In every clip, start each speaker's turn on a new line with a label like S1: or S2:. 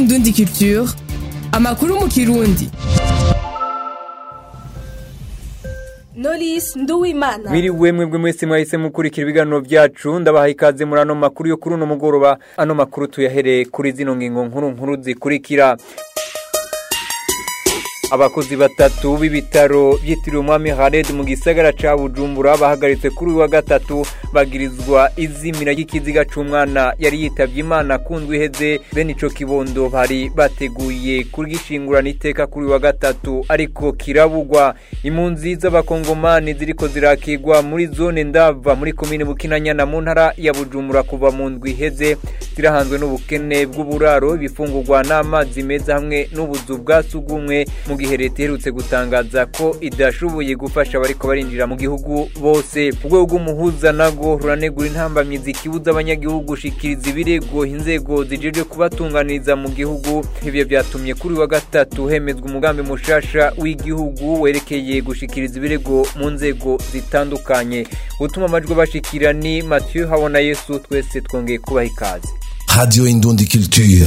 S1: Indundi Culture amakuru mu kirundi
S2: Knowless Nduwimana
S3: Mwiriwe mwebwe mwese mwahise mukurikira ibiganiro byacu ndabaha ikaze muri ano makuru yo kuri uno mugoroba ano makuru tuyahereye kuri zino ngingo nkuru nkuru zikurikira abakozi batatu b'ibitaro byitiriwe umwami Khaled mu gisagara ca Bujumbura bahagaritse kuri uyu wa gatatu bagirizwa izimira ry'ikiziga c'umwana yari yitavye Imana kundwi iheze bene ico kibondo bari bateguye kurgishingurana iteka kuri uyu wa gatatu ariko kirabugwa impunzi z'abakongomani ziriko zirakigwa muri zone ndava muri komine Bukinanyana mu ntara ya Bujumbura kuva mu ndwi iheze zirahanzwe n'ubukene bw'uburaro ibifungurwa n'amazi meza hamwe n'ubuzu bwa sugumwe mu gihe leta iherutse gutangaza ko idashoboye gufasha abariko barinjira mu gihugu bose urwego rw'umuhuza nago ruranegura intambamyizi ikibuza abanyagihugu gushikiriza ibirego inzego zijejwe kubatunganiriza mu gihugu ivyo vyatumye kuri wa gatatu hemezwa umugambi mushasha w'igihugu werekeye gushikiriza ibirego mu nzego zitandukanye utuma amajwi bashikira ni Mathieu Habona Yesu twese twongeye kubaha ikaze
S4: Radio Indundi Culture.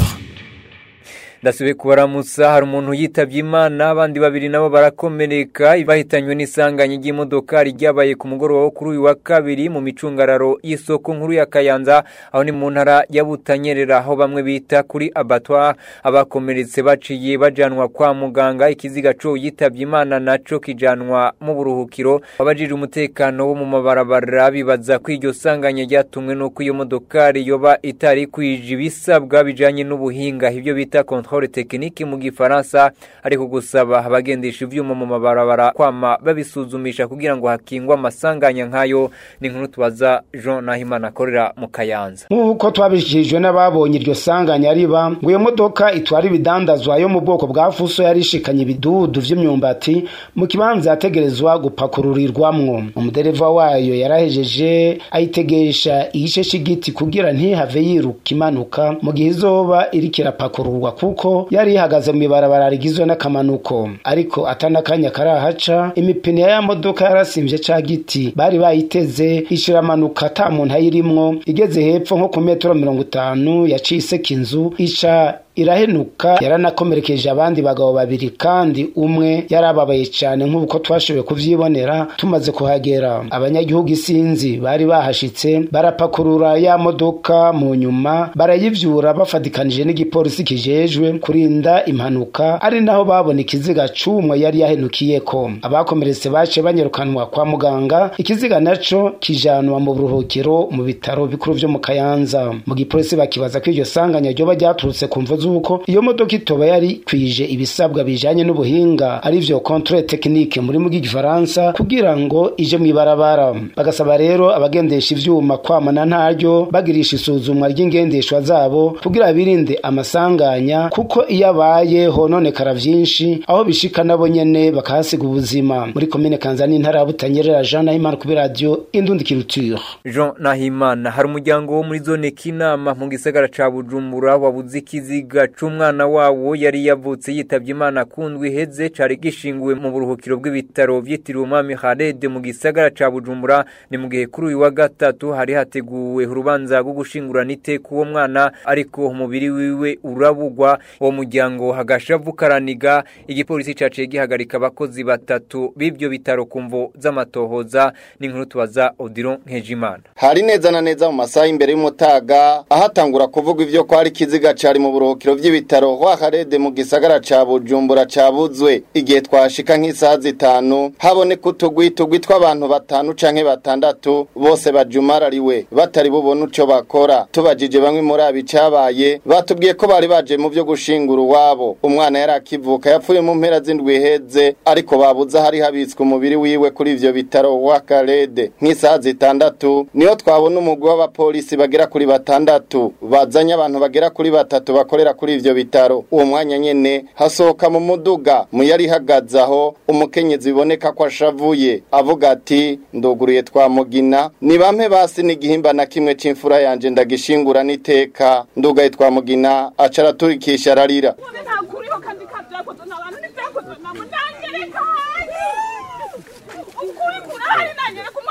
S3: ndasubiye kubaramutsa hari umuntu yitavye imana abandi babiri nabo barakomereka bahitanywe n'isanganya ry'imodoka ryabaye ku mugoroba wo kuri uyu wa kabiri mu micungararo y'isoko nkuru ya kayanza aho ni mu ntara ya butanyerera aho bamwe bita kuri abatwa abakomeretse baciye bajanwa kwa muganga ikiziga co yitavye imana naco kijanwa mu buruhukiro abajije umutekano wo mu mabarabara bibaza ko iryo sanganya ryatumwe n'uko iyo modokari yoba itari kwije ibisabwa bijanye n'ubuhinga ivyo bita controle technique mu gifaransa ariko gusaba abagendesha ivyuma mu mabarabara kwama babisuzumisha kugira ngo hakingwe amasanganya nk'ayo ni inkuru tubaza Jean Nahimana akorera mu Kayanza
S5: nk'uko twabishyikirijwe n'ababonye iryo sanganya riba ngo iyo modoka itwara ibidandazwa yo mu bwoko bwa fuso yari ishikanye ibidudu vy'imyumbati mu kibanza yategerezwa gupakururirwamwo umudereva wayo yarahejeje ayitegesha igice c'igiti kugira ntihave yiruka imanuka mu gihe izoba iriko irapakururwa kuko yari ihagaze mu ibarabara rigizwe n'akamanuko ariko atanakanya karahaca imipine ya modoka yarasimvye ca giti bari bayiteze ishiramanuka ata muntu ayirimwo igeze hepfo nko ku metero mirongo itanu yaciye iseka inzu ica irahenuka yaranakomerekeje abandi bagabo babiri kandi umwe yarababaye cyane nk'uko twashoboye kuvyibonera tumaze kuhagera abanyagihugu isinzi bari bahashitse barapakurura ya modoka mu nyuma barayivyura bafatikanije n'igipolisi kijejwe kurinda impanuka ari naho babona ikiziga c'umwe yari yahenukiyeko abakomeretse bace banyerukanwa kwa muganga ikiziga naco kijanwa mu buruhukiro mu bitaro bikuru vyo mu kayanza mu gipolisi bakibaza ko iryo sanganya ryoba ryaturutse ku mvo zuko iyo modoka itoba yari kwije ibisabwa bijanye n'ubuhinga arivyo controle technique muri mu gifaransa kugira ngo ije mu ibarabara bagasaba rero abagendesha ivyuma kwamana ntaryo bagirisha isuzumwa ry'ingendeshwa zabo kugira birinde amasanganya kuko iyo abaye hononekara vyinshi aho bishika nabo nyene bakahasiga ubuzima muri komine kanza n'intara ya butanyerera jean nahimana kuri radio indundi culture
S3: Jean Nahimana hari umuryango wo muri zone Kinama mu gisagara ca Bujumbura wabuze ikiziga c'umwana wawo yari yavutse yitavye Imana kundwi heze cari gishinguwe mu buruhukiro bw'ibitaro vyitiriwe umwami Khaled mu gisagara ca Bujumbura ni mu gihe kuri uyu wa gatatu hari hateguwe urubanza rwo gushingurana iteka uwo mwana ariko umubiri wiwe urabugwa uwo muryango hagashavu karaniga igipolisi caciye gihagarika abakozi batatu b'ivyo bitaro kumvo z'amatohoza ni inkuru tubaza Odilon Nkejimana
S6: hari neza na neza mu masaha imbere y'umutaga ahatangura kuvuga ivyo ko hari ikiziga cari mu buruhukiro vy'ibitaro kwa Khaled mu gisagara ca Bujumbura cabuzwe igihe twashika nk'isaha zitanu haboneka utugwi tugwi tw'abantu batanu canke batandatu bose bajumarariwe batari bubone uco bakora tubajije bamwe muri abi cabaye batubwiye ko bari baje mu vyo gushingura uwabo umwana yari akivuka yapfuye mu mpera z'indwi heze ariko babuze hari habitswe umubiri wiwe kuri ivyo bitaro wa Khaled nk'isaha zitandatu niho twabona umugwi w'abapolisi bagera kuri batandatu bazanye abantu bagera kuri batatu bakorera kuri ivyo bitaro uwo mwanya nyene hasohoka mu muduga mu yari ihagaze aho umukenyezi biboneka ko ashavuye avuga ati nduguruye twamugina ni bampe basi n'igihimba na kimwe c'imfura yanje ndagishingura n'iteka ndugaye twamugina aca araturikisha ararira
S7: ntakuriho kandi kabyakozwe n'abantu n'ibyakozwe nabo nangereka ukuri kurahari nangere ku mugabo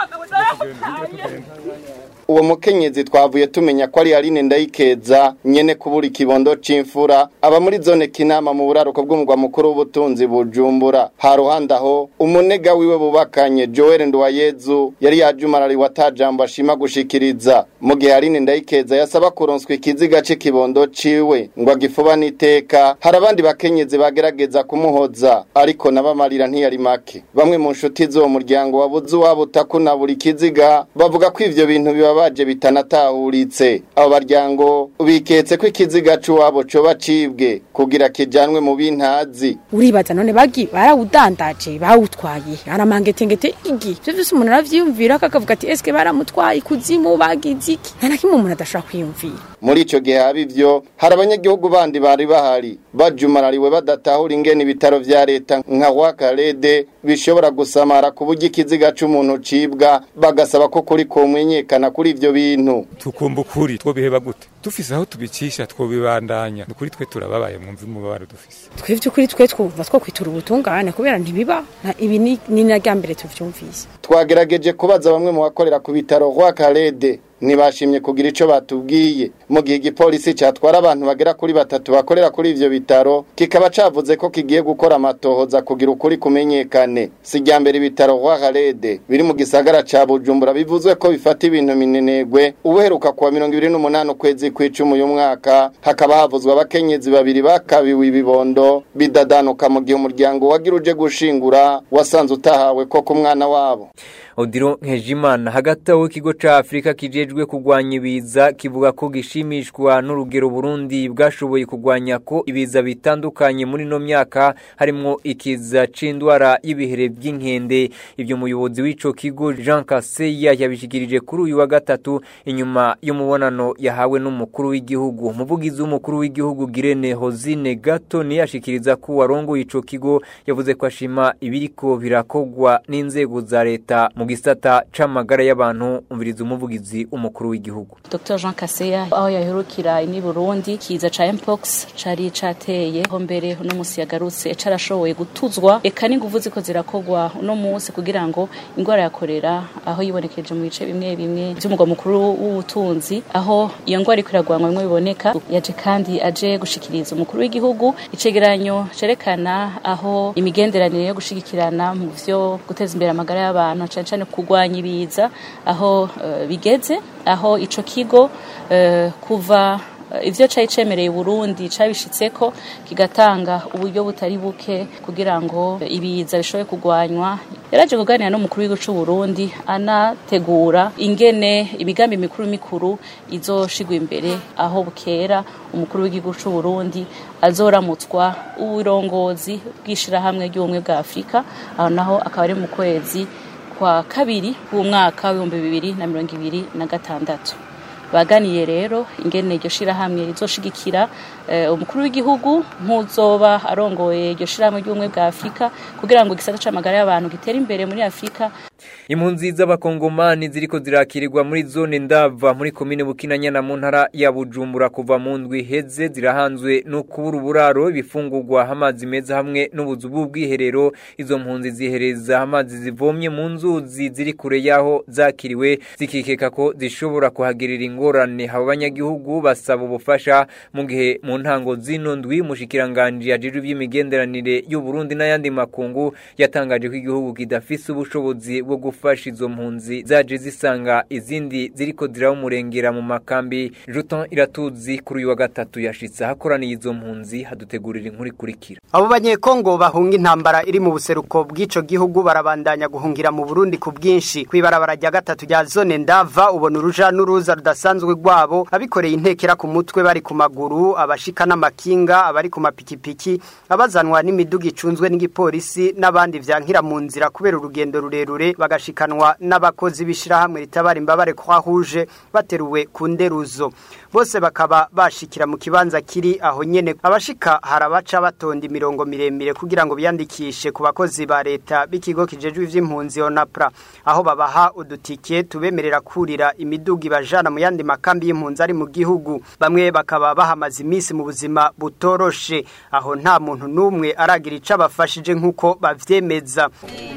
S6: uwo mukenyezi twavuye tumenya ko ari Aline Ndayikeza nyene kubura ikibondo c'imfura aba muri zone Kinama mu buraruko bw'umugwa mukuru w'ubutunzi bujumbura ha ruhande aho umunega wiwe bubakanye Joel Nduwayezu yari yajumarari watajambo ashima gushikiriza mu gihe Aline Ndayikeza yasaba kuronswa ikiziga c'ikibondo ciwe ngo agifuba n'iteka hari abandi bakenyezi bagerageza kumuhoza ariko nabamarira ntiyari make bamwe mu nshuti z'uwo muryango wabuze uwabo utakuna buri kiziga bavuga ko ivyo bintu bibabaje bitanatahuritse abo baryango biketse ko ikiziga c'uwabo coba cibwe kugira kijanwe mu bintazi
S2: uribaza none bagi barawudandaje bawutwaye aramangetengete igi ivyo vyose umuntu aravyiyumvira akavuga ati eske baramutwaye kuzimu bagize iki nta na kimwe umuntu adashobora kwiyumvira
S6: muri ico gihe haba ivyo hari abanyagihugu bandi bari bahari bajumarariwe badatahura ingene ibitaro vya leta nka wakarede bishobora gusamara ku buryo ikiziga c'umuntu cibwa bagasaba ko kuri komenyekana kuri ivyo bintu
S8: tukumva ukuri twobiheba gute dufise aho tubicisha twobibandanya nukuri twe turababaye mwumva umubabaro dufise
S2: twebwe ukuri twe twumva two kwitura ubutungane kubera ntibiba na- ibi ni ni na rya mbere tuvyumvise
S6: twagerageje kubaza bamwe mu bakorera ku bitaro wakarede ntibashimye kugira ico batubwiye mu gihe igipolisi catwara abantu bagera kuri batatu bakorera kuri ivyo bitaro kikaba cavuze ko kigiye gukora amatohoza kugira ukuri kumenyekane si irya mbere ibitaro wakarede biri mu gisagara ca bujumbura bivuzwe ko bifata ibintu minenegwe ubuheruka kuwa mirongo ibiri n'umunani ukwezi kw'icumi uyu mwaka hakaba havuzwe abakenyezi babiri bakabiwe ibibondo bidadanuka mu gihe umuryango wagira uje gushingura wasanze utahawe ko ku mwana wabo
S3: Odiro Nkejimana hagati aho ikigo ca Afrika kijejwe kugwanya ibiza kivuga ko gishimishwa n'urugero Burundi bwashoboye kugwanya ko ibiza bitandukanye muri no myaka harimo ikiza c'indwara y'ibihere by'inkende ibyo muyobozi w'ico kigo Jean Kaseya yabishikirije kuri uyu wa gatatu inyuma y'umubonano yahawe n'umukuru w'igihugu umuvugizi w'umukuru w'igihugu Girene Hozine Gato ni yashikiriza ko warongo ico kigo yavuze ko ashima ibiriko birakogwa n'inzego za leta mu gisata c'amagara y'abantu umviriza umuvugizi umukuru w'igihugu
S9: Dr Jean Kaseya aho yaherukira ini Burundi kiza ca Mpox cari cateye ho mbere no musi yagarutse carashoboye gutuzwa eka n'inguvu ziko zirakogwa no musi kugira ngo ingwara ya kolera aho yibonekeje mu bice bimwe bimwe by'umugwa mukuru w'ubutunzi aho iyo ngwara ikwiragwanwa bimwe biboneka yaje kandi aje gushikiriza umukuru w'igihugu icegeranyo cerekana aho imigenderanire yo gushigikirana mu vyo guteza imbere amagara y'abantu cane cane kugwanya ibiza aho uh, bigeze aho ico kigo uh, kuva ivyo cari cemereye Burundi cabishitseko kigatanga uburyo butari buke kugira ngo ibiza bishobore kugwanywa yaraje kuganira n'umukuru w'igihugu c'u Burundi anategura ingene imigambi mikuru mikuru izoshigwa imbere aho bukera umukuru w'igihugu c'u Burundi azoramutswa uburongozi bw'ishirahamwe ry'ubumwe bwa Afurika aho naho akaba ari mu kwezi kwa kabiri w'umwaka w'ibihumbi bibiri na mirongo ibiri na gatandatu baganiye rero ingene iryo shirahamwe rizoshigikira uh, umukuru w'igihugu nkuzoba arongoye iryo shirahamwe ry'ubumwe bwa Afrika kugira ngo igisata c'amagara y'abantu gitere imbere muri Afrika
S3: impunzi z'abakongomani ziriko zirakirirwa muri zone ndava muri komine bukinanyana mu ntara ya bujumbura kuva mu ndwi heze zirahanzwe no kubura uburaro ibifungurwa amazi meza hamwe n'ubuzu bw'ubwiherero izo mpunzi zihereza amazi zivomye mu nzuzi ziri kure y'aho zakiriwe zikikeka ko zishobora kuhagirira ingorane abo banyagihugu basaba ubufasha mu gihe mu ntango zino ndwi mushikiranganje yajejwe iby'imigenderanire y'u Burundi n'ayandi makungu yatangaje ko igihugu kidafise ubushobozi bwo gufasha izo mpunzi zaje zisanga izindi ziriko zirawumurengera mu makambi Juton iratuzi kuri uyu wa gatatu yashitse hakoraniye izo mpunzi hadutegurira inkuru ikurikira
S10: abo banyekongo bahunga intambara iri mu buseruko bw'ico gihugu barabandanya guhungira mu Burundi ku bwinshi kwibarabara rya gatatu rya zone ndava ubona uruja n'uruza rudasanzwe rwabo abikoreye intekera ku mutwe bari ku maguru abashika n'amakinga abari ku mapikipiki abazanwa n'imiduga icunzwe n'igipolisi n'abandi vyankira mu nzira kubera urugendo rurerure bagashikanwa n'abakozi b'ishirahamwe ritabara imbabare kwa huje bateruwe ku nderuzo bose bakaba bashikira mu kibanza kiri aho nyene abashika harabaca batonda imirongo miremire kugira ngo biyandikishe ku bakozi ba leta b'ikigo kijejwe ivy'impunzi onapra aho babaha udutike tubemerera kurira imiduga ibajana mu yandi makambi y'impunzi ari mu gihugu bamwe bakaba bahamaze iminsi mu buzima butoroshe aho nta muntu n'umwe aragira ico abafashije nk'uko bavyemeza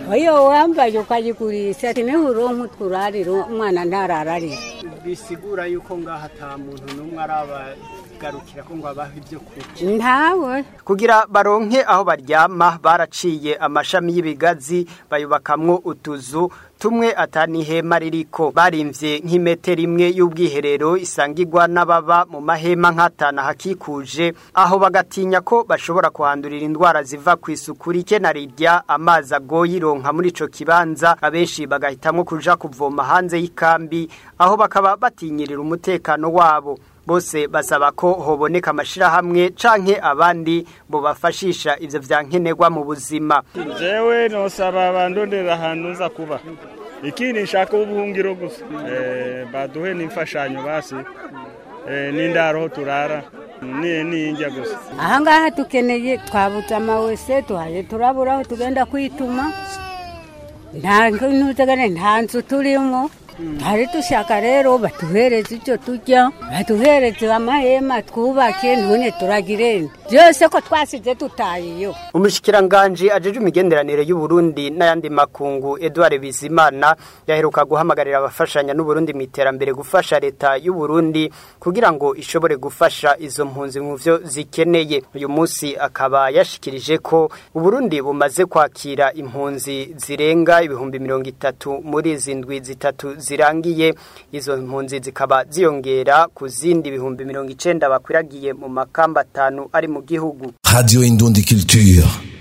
S11: iyo wambaye ukayigurisha niho uronka utwurariro umwana ntarararira
S10: bisigura yuko ngaha ata muntu n'umwe arabagarukira ko ngo abahe ibyo kurya
S11: ntawe
S10: kugira baronke aho baryama baraciye amashami y'ibigazi bayubakamwo utuzu tumwe atani hema ririko barimvye nk'imetero imwe y'ubwiherero isangirwa n'ababa mu mahema nk'atana hakikuje aho bagatinya ko bashobora kuhandurira indwara ziva ku isuku rike na rirya amazi agoye ironka muri ico kibanza abenshi bagahitamwo kuja kuvoma hanze y'ikambi aho bakaba batinyirira umutekano wabo bose basaba ko hoboneka amashirahamwe canke abandi bo bafashisha ivyo vyankenerwa mu buzima
S12: jewe nosaba bandondera ahantu nza kuba ikindi nshaka ubuhungiro gusa eh, baduhe n'imfashanyo basi eh, n'indaro ho turara ni n'injya gusa
S11: ahangaha dukeneye twabuze amawese tuhaye turabura aho tugenda kwituma nta ntuzagane nta nzu turimo hari dushaka rero batuhereze icyo turya batuhereze amahema twubake none turagirene byose ko twasize tutayeyo
S10: umushikiranganje ajeje imigenderanire y'u Burundi n'ayandi makungu Edouard Bizimana yaheruka guhamagarira abafashanya n'u Burundi mu iterambere gufasha leta y'u Burundi kugira ngo ishobore gufasha izo mpunzi mu vyo zikeneye uyu munsi akaba yashikirije ko u Burundi bumaze kwakira impunzi zirenga ibihumbi mirongo itatu muri izi ndwi zitatu zirangiye izo mpunzi zikaba ziyongera ku zindi bihumbi mirongo icenda bakwiragiye mu makamba atanu ari mu gihugu
S4: Radio Indundi Culture.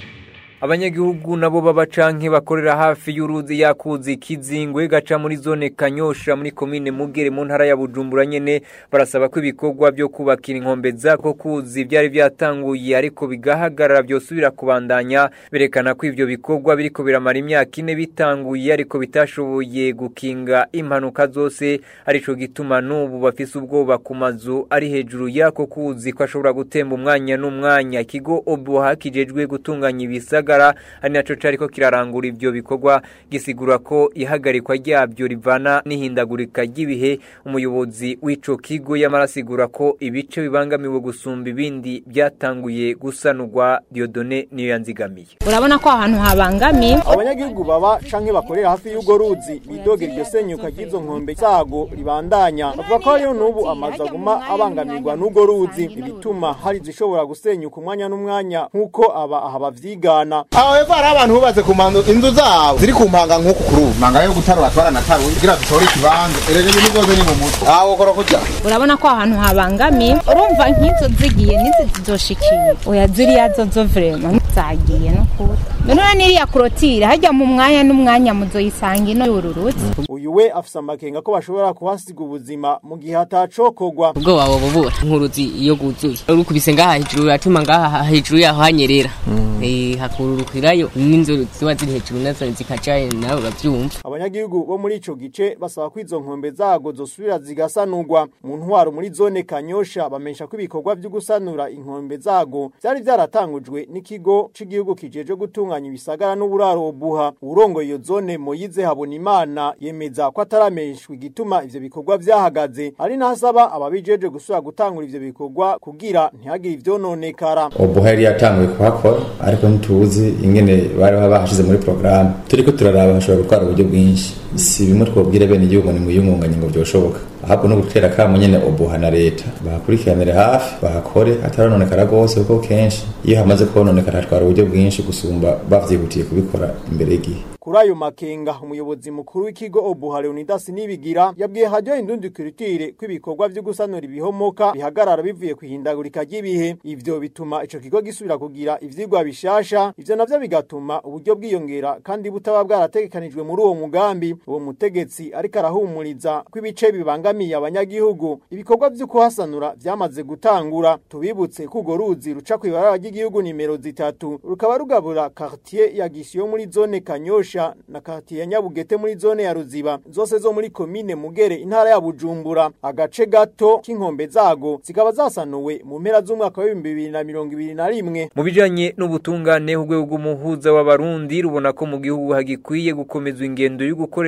S3: abanyagihugu nabo baba canke bakorera hafi y'uruzi yakuzi kizingwe gaca muri zone kanyosha muri komine mugere mu ntara ya bujumbura nyene barasaba ko ibikorwa byo kubakira inkombe zako kuzi byari byatanguye ariko bigahagarara byosubira kubandanya berekana ko ivyo bikorwa biriko biramara imyaka ine bitanguye ariko bitashoboye gukinga impanuka zose arico gituma n'ubu bafise ubwoba ku mazu ari hejuru yako kuzi ko ashobora gutemba umwanya n'umwanya ikigo obuha kijejwe gutunganya ibisaga gisagara ari naco cariko kirarangura ivyo bikorwa gisigura ko ihagarikwa ryabyo rivana n'ihindagurika ry'ibihe umuyobozi w'ico kigo yamarasigura ko ibice bibangamiwe gusumba ibindi byatanguye gusanurwa Diodone niyo yanzigamiye
S13: urabona ko ahantu habangamiye
S14: abanyagihugu baba canke bakorera hafi y'ugo ruzi bidogera iryo senyuka ry'izo nkombe zago ribandanya bavuga ko hariho n'ubu amazu aguma abangamirwa n'ugo ruzi ibituma hari zishobora gusenyuka umwanya n'umwanya nk'uko aba aha bavyigana
S15: aho hepfo hari abantu bubatse ku manzu inzu zabo ziri ku mpanga nk'uku kuri ubu mpanga yo gutarura twaranataruye kugira dutore ikibanza erega ibintu byose ni mu mutwe aho ukora kujya
S13: urabona ko ahantu habangamiye urumva nk'izo zigiye n'izi zizoshikiye oya ziriya zo zo vrema zagiye no kuri none n'iriya korotire hajya mu mwanya n'umwanya muzoyisanga ino y'ururutse
S14: uyu we afise amakenga ko bashobora kuhasiga ubuzima mu gihe hatacokogwa
S16: ubwo wabo bubura nk'uruzi iyo guzuye urukubise ngaha hejuru uratuma ngaha hejuru yaho hanyerera eh hakururukirayo n'inzu ziba ziri hejuru nazo zikaca nawe uravyumva
S14: abanyagihugu bo muri ico gice basaba ko izo nkombe zago zosubira zigasanurwa mu ntwaro muri zone kanyosha bamenyesha ko ibikorwa vyo gusanura inkombe zago vyari vyaratangujwe n'ikigo c'igihugu kijeje gutunganya ibisagara n'uburaro buha urongoye iyo zone Moyize Habonimana yemeza ko atarameshwa igituma ivyo bikorwa vyahagaze ari nasaba ababijeje gusubira gutangura ivyo bikorwa kugira ntihagire ivyononekara
S17: obuha yari yatanguye kuhakora ariko ntituzi ingene bari bahashize muri porogaramu turiko turaraba hashobora gutwara uburyo bwinshi si bimwe twobwire bene igihugu ni muyungunganye ngo vyoshoboka ahubwo no gutera kamo nyene obuha na leta bahakurikiranire hafi bahakore hatarononekara rwose kuko kenshi iyo hamaze kononekara hatwara uburyo bwinshi gusumba bavyihutiye kubikora imbere y'igihe
S14: kuri ayo makenga umuyobozi mukuru w'ikigo obuha leonidas nibigira yabwiye hajyo indundi kiritire ko ibikorwa vyo gusanura ibihomoka bihagarara bivuye kwihindagurika ry'ibihe ivyo bituma ico kigo gisubira kugira ivyigwa bishasha ivyo navyo bigatuma uburyo bwiyongera kandi butaba bwarategekanijwe muri uwo mugambi uwo mutegetsi ariko arahumuriza ko ibice bibangamiye abanyagihugu ibikorwa vyo kuhasanura vyamaze gutangura tubibutse ko urwo ruzi ruca kw'ibarabara ry'igihugu nimero zitatu rukaba rugabura quartier ya gisiyo muri zone kanyosha na quartier ya nyabugete muri zone ya ruziba zose zo muri komine mugere intara ya bujumbura agace gato k'inkombe zago zikaba zasanuwe mu mpera z'umwaka wa 2021
S3: mu bijanye n'ubutungane urwego rw'umuhuza w'abarundi rubona ko mu gihugu hagikwiye gukomezwa ingendo yo gukorera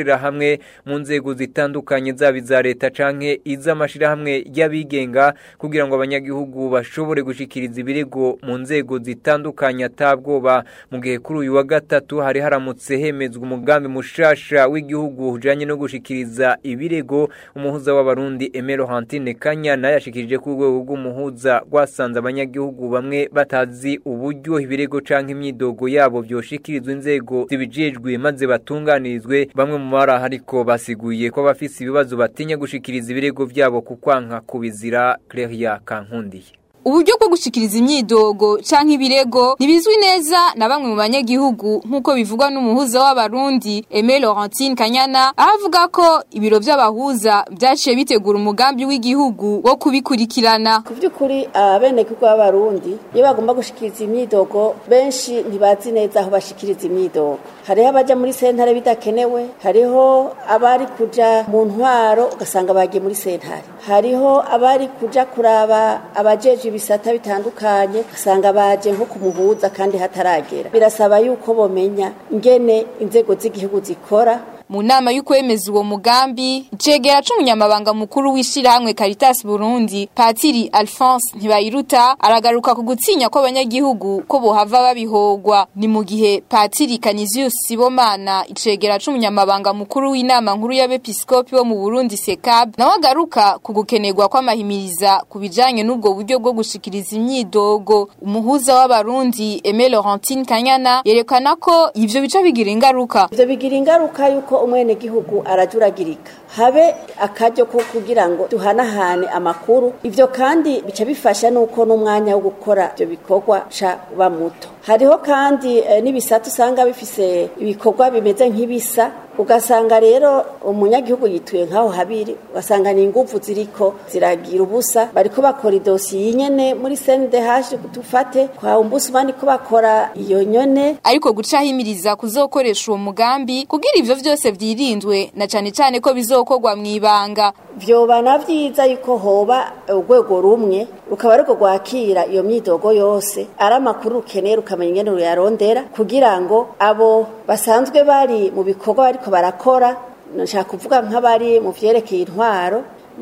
S3: gukorera hamwe mu nzego zitandukanye zaba iza leta canke iz'amashirahamwe y'abigenga kugira ngo abanyagihugu bashobore gushikiriza ibirego mu nzego zitandukanye atabwoba mu gihe kuri uyu wa gatatu hari haramutse hemezwa umugambi mushasha w'igihugu ujanye no gushikiriza ibirego umuhuza w'abarundi Emero Hantine Kanyana yashikirije ku rwego rw'umuhuza rwasanze abanyagihugu bamwe batazi uburyo ibirego canke imyidogo yabo vyoshikirizwa inzego zibijejwe maze batunganirizwe bamwe mu bari ariko basiguye ko bafise ibibazo batinya gushikiriza ibirego vyabo kukwanka kubizira Claria Kankundiye
S18: uburyo bwo gushikiriza imyidogo canke ibirego ntibizwi neza na bamwe mu banyagihugu nk'uko bivugwa n'umuhuza w'abarundi Aimé Laurentine Kanyana aho avuga ko ibiro vy'abahuza vyaciye bitegura umugambi w'igihugu wo kubikurikirana
S19: ku by'ukuri abenegihugu b'abarundi iyo bagomba gushikiriza imyidogo benshi ntibazi neza aho bashikiriza imyidogo hariho abaja muri sentare bidakenewe hariho abari kuja mu ntwaro ugasanga bagiye muri sentare hariho abari kuja kuraba abajeje ibisata bitandukanye ugasanga baje nko kumuhuza kandi hataragera birasaba yuko bomenya ingene inzego z'igihugu zikora
S18: mu nama y'ukwemeza uwo mugambi icegera c'umunyamabanga mukuru w'ishirahamwe Caritas Burundi Patiri Alphonse Ntibayiruta aragaruka ku gutsinya kw'abanyagihugu ko bohava babihogwa ni mu gihe Patiri Canisius Sibomana icegera c'umunyamabanga mukuru w'inama nkuru y'abepiskopi bo mu Burundi SECAB nawe agaruka ku gukenerwa kw'amahimiriza ku bijanye n'ubwo buryo bwo gushikiriza imyidogo umuhuza w'abarundi Aimé Laurentine Kanyana yerekana ko ivyo bica bigira ingaruka
S19: ivyo bigira ingaruka yuko umwene gihugu arajuragirika habe akaryo ko kugira ngo duhanahane amakuru ivyo kandi bica bifasha nuko n'umwanya wo gukora ivyo bikorwa ca uba muto hariho kandi e, n'ibisata usanga bifise ibikorwa bimeze nk'ibisa ugasanga rero umunyagihugu yituye nk'aho habiri ugasanga ni inguvu ziriko ziragira ubusa bariko bakora idosiye nyene muri CNDH dufate kwa umbusumani ko bakora iyo nyone
S18: ariko gucahimiriza kuzokoresha uwo mugambi kugira ivyo vyose vyirindwe na cane cane ko bizokorwa mw'ibanga
S19: vyoba na vyiza yuko hoba urwego rumwe rukaba ariko rwakira iyo myidogo yose ari amakuru ukeneye rukamenya ingene ruyarondera kugira ngo abo basanzwe bari mu bikorwa bariko barakora nshaka kuvuga nk'abari mu vyerekeye intwaro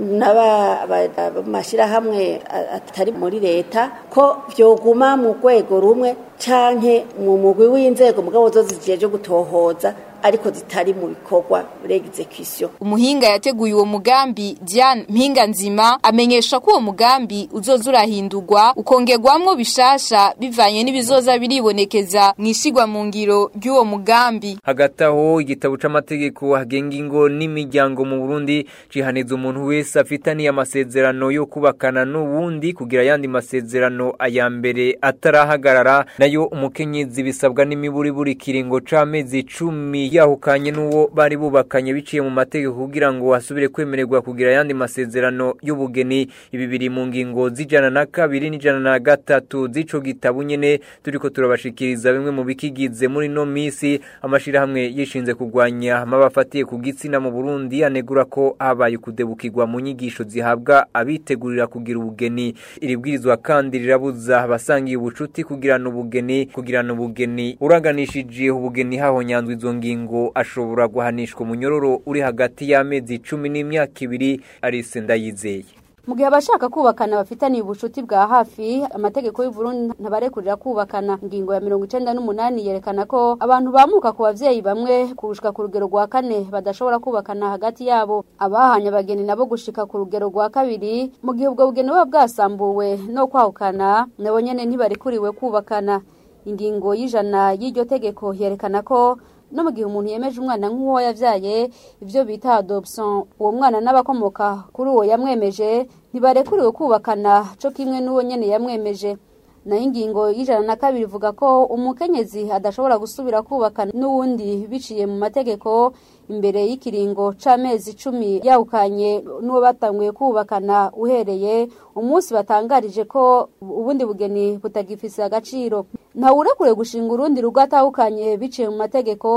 S19: n'abamashirahamwe atari muri leta ko vyoguma mu rwego rumwe canke mu mugwi w'inzego mugabo zo zijeje gutohoza ariko zitari mu bikorwa execution
S18: umuhinga yateguye uwo mugambi Diane Mpinga nzima amenyesha ko uwo mugambi uzoza urahindurwa ukongerwamwo bishasha bivanye n'ibizoza biribonekeza mwishigwa mu ngiro ry'uwo mugambi
S3: hagati aho igitabo c'amategeko hagenga ingo n'imiryango mu Burundi cihaniza umuntu wese afitaniye amasezerano yo kubakana n'uwundi kugira yandi masezerano aya mbere atarahagarara nayo umukenyezi bisabwa n'imiburi buri kiringo c'amezi 10 yahukanye n'uwo bari bubakanye biciye mu mategeko kugira ngo asubire kwemererwa kugira yandi masezerano y'ubugeni ibi biri mu ngingo z'ijana na kabiri n'ijana na gatatu z'ico gitabo nyene turiko turabashikiriza bimwe mu bikigize muri no misi amashirahamwe yishinze kurwanya amabafatiye ku gitsina mu Burundi anegura ko habaye kudebukirwa mu nyigisho zihabwa abitegurira kugira ubugeni iribwirizwa kandi rirabuza abasangiye ubucuti kugirana ubugeni kugirana ubugeni uraganishije ubugeni hahonyanzwe izo ngingo ashobora guhanishwa umunyororo uri hagati y'amezi icumi n'imyaka ibiri arise ndayizeye
S20: mu gihe abashaka kubakana bafitaniye ubucuti bwa hafi amategeko y'u Burundi ntabarekurira kubakana ingingo ya mirongo icenda n'umunani yerekana ko abantu bamuka ku bavyeyi bamwe kurushika ku rugero rwa kane badashobora kubakana hagati yabo abahanye abageni nabo gushika ku rugero rwa kabiri mu gihe ubwo bugeni buba bwasambuwe no kwahukana nabo nyene ntibarekuriwe kubakana ingingo y'ijana y'iryo tegeko yerekana ko no mu gihe umuntu yemeje umwana nk'uwo yavyaye ivyo bita adoption uwo mwana n'abakomoka kuri uwo yamwemeje ntibarekuriwe kubakana co kimwe n'uwo nyene yamwemeje nayo ingingo y'ijana na kabiri ivuga ko umukenyezi adashobora gusubira kubakana n'uwundi biciye mu mategeko imbere y'ikiringo c'amezi icumi yawukanye n'uwo batanguye kubakana uhereye umunsi batangarije ko ubundi bugeni butagifise agaciro ntawurekure gushinga urundi rugo atahukanye biciye mu mategeko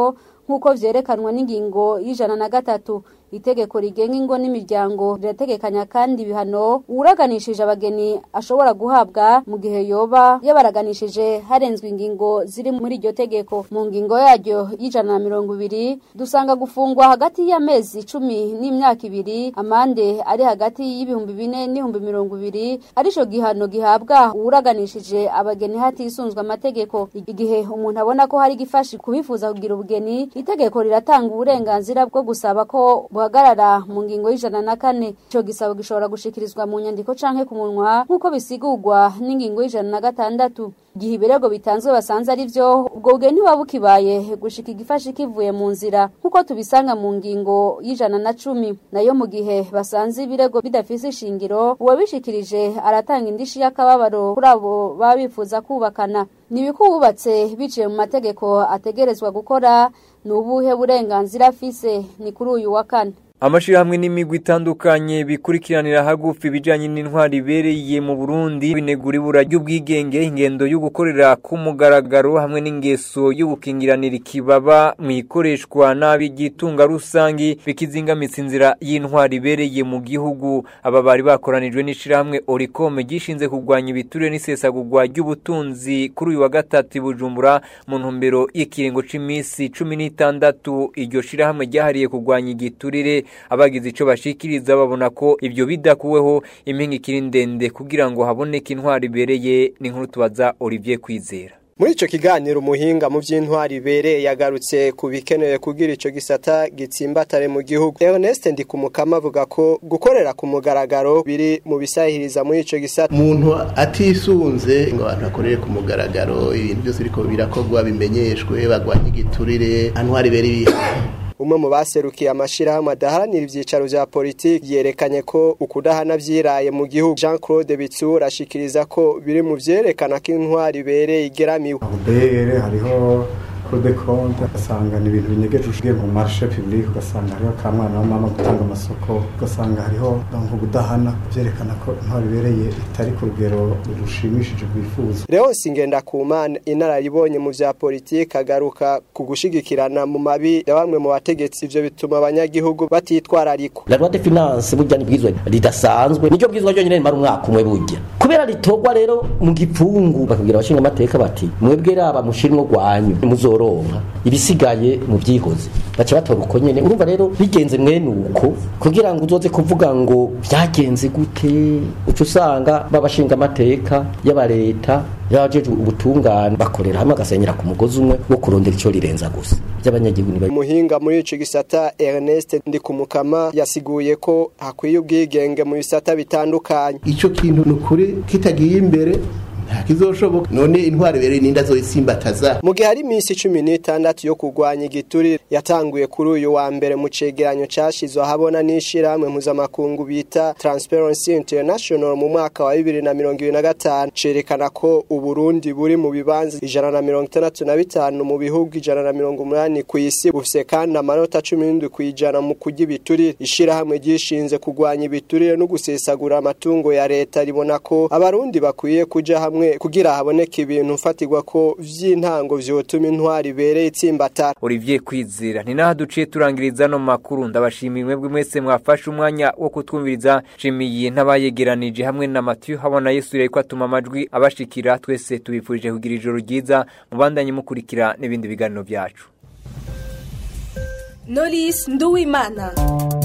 S20: nk'uko vyerekanwa n'ingingo y'ijana na gatatu itegeko rigenga ingo n'imiryango rirategekanya kandi ibihano uwuraganishije abageni ashobora guhabwa mu gihe yoba yabaraganishije harenzwe ingingo ziri muri iryo tegeko mu ngingo yaryo y'ijana na mirongo ibiri dusanga gufungwa hagati y'amezi cumi n'imyaka ibiri amande ari hagati y'ibihumbi bine n'ibihumbi mirongo ibiri arico gihano gihabwa uwuraganishije abageni hatisunzwe amategeko igihe umuntu abona ko hari gifashi kubifuza kugira ubugeni itegeko riratanga uburenganzira bwo gusaba ko buhagarara mu ngingo y'ijana na kane ico gisabo gishobora gushikirizwa mu nyandiko canke ku munwa nk'uko bisigurwa n'ingingo y'ijana na gatandatu igihe ibirego bitanzwe basanze ari vyo ubwo bugeni buba bukibaye gushika igifashi kivuye mu nzira nk'uko tubisanga mu ngingo y'ijana na cumi nayo mu gihe basanze ibirego bidafise ishingiro uwabishikirije aratanga indishi y'akababaro kuri abo baba bifuza kubakana nibiko wubatse biciye mu mategeko ategerezwa gukora ni ubuhe burenganzira afise ni kuri uyu wa kane
S3: amashirahamwe n'imigwi itandukanye bikurikiranira hagufi ibijanye n'intwari ibereye mu Burundi binegura ibura ry'ubwigenge ingendo yo gukorera ku mugaragaro hamwe n'ingeso yo gukingiranira ikibaba mu ikoreshwa nabi ry'itunga rusangi bikizingamitsa inzira y'intwari ibereye mu gihugu aba bari bakoranijwe n'ishirahamwe Oricom gishinze kurwanya ibiturire n'isesagurwa ry'ubutunzi kuri uyu wa gatatu i Bujumbura mu ntumbero y'ikiringo c'imisi cumi n'itandatu iryo shirahamwe ryahariye kurwanya igiturire abagize ico bashikiriza babona ko ivyo bidakuweho impinga ikiri ndende kugira ngo haboneke intwari ibereye n'inkuru tubaza Olivier Kwizera
S21: muri ico kiganiro umuhinga mu vy'intwari ibereye yagarutse ku bikenewe kugira ico gisata gitsimbatare mu gihugu Ernest Ndikumukama avuga ko gukorera ku mugaragaro biri mu bisahiriza muri ico gisata
S22: umuntu atisunze ngo abantu bakorere ku mugaragaro ibintu byose biriko birakorwa bimenyeshwe bagwanye igiturire intwari ibereye
S21: umwe mu baserukiye amashirahamwe adaharanira ivyicaro vya politiki yerekanye ko ukudahana vyiraye mu gihugu Jean Claude Bitsura ashikiriza ko biri mu vyerekana ko intwari ibereye igeramiwe
S23: ubere hariho kode konti ugasanga ni ibintu binyegeje ushigiye mu marishe public ugasanga hariho ka mwana wa mama gutanga amasoko ugasanga hariho nko gudahana vyerekana ko intwari ibereye itari ku rugero rushimishije rwifuza
S21: Leonce Ngendakumana inararibonye mu vya politiki agaruka ku gushigikirana mu mabi ya bamwe mu bategetsi ivyo bituma abanyagihugu batitwararikwa
S24: la loi de finance burya ni bwizwe ridasanzwe nicyo bwizwa ryo nyine rimara umwaka umwe burya kubera ritorwa rero mu gipfungu bakabwira abashinga amateka bati mwebwe raba mushirimwo rwanyu muzoronka ibisigaye mu byihoze baca batora uko nyene urumva rero bigenze mwene uko kugira ngo uzoze kuvuga ngo byagenze gute uca usanga babashinga amateka y'aba leta yajeje ubutungane bakorera hamwe agasenyera ku mugozi umwe wo kurondera ico rirenza gusa by'abanyagihugu ni
S21: umuhinga muri ico gisata Ernest Ndikumukama yasiguye ko hakwiye ubwigenge mu bisata bitandukanye
S22: ico kintu nukuri kitagiye imbere ntakizoshoboka none intwari bere ninda zoisimbataza
S21: mu gihe hari iminsi cumi n'itandatu yo kurwanya igiturire yatanguye kuri uyu wa mbere mu cegeranyo cashizwe ahabona n'ishirahamwe mpuzamakungu bita Transparency International mu mwaka wa bibiri na mirongo ibiri na gatanu cerekana ko uburundi buri mu bibanza ijana na mirongo itandatu na bitanu mu bihugu ijana na mirongo umunani ku isi bufise kandi amanota cumi n'indwi ku ijana mu kurya ibiturire ishirahamwe ryishinze kurwanya ibiturire no gusesagura amatungo ya leta ribona ko abarundi bakwiye kuja hamwe hamwe kugira haboneke ibintu fatirwa ko vy'intango vyotuma intwari ibereye itsimbatara
S3: Olivier Kwizera ni naho duciye turangiriza no makuru ndabashimiye mwebwe mwese mwafashe umwanya wo kutwumviriza shimiye ntabayegeranije hamwe na Mathieu habona Yesu yariko atuma amajwi abashikira twese tubifurije kugira ijoro ryiza mubandanye mukurikira n'ibindi biganiro byacu
S1: Knowless Nduwimana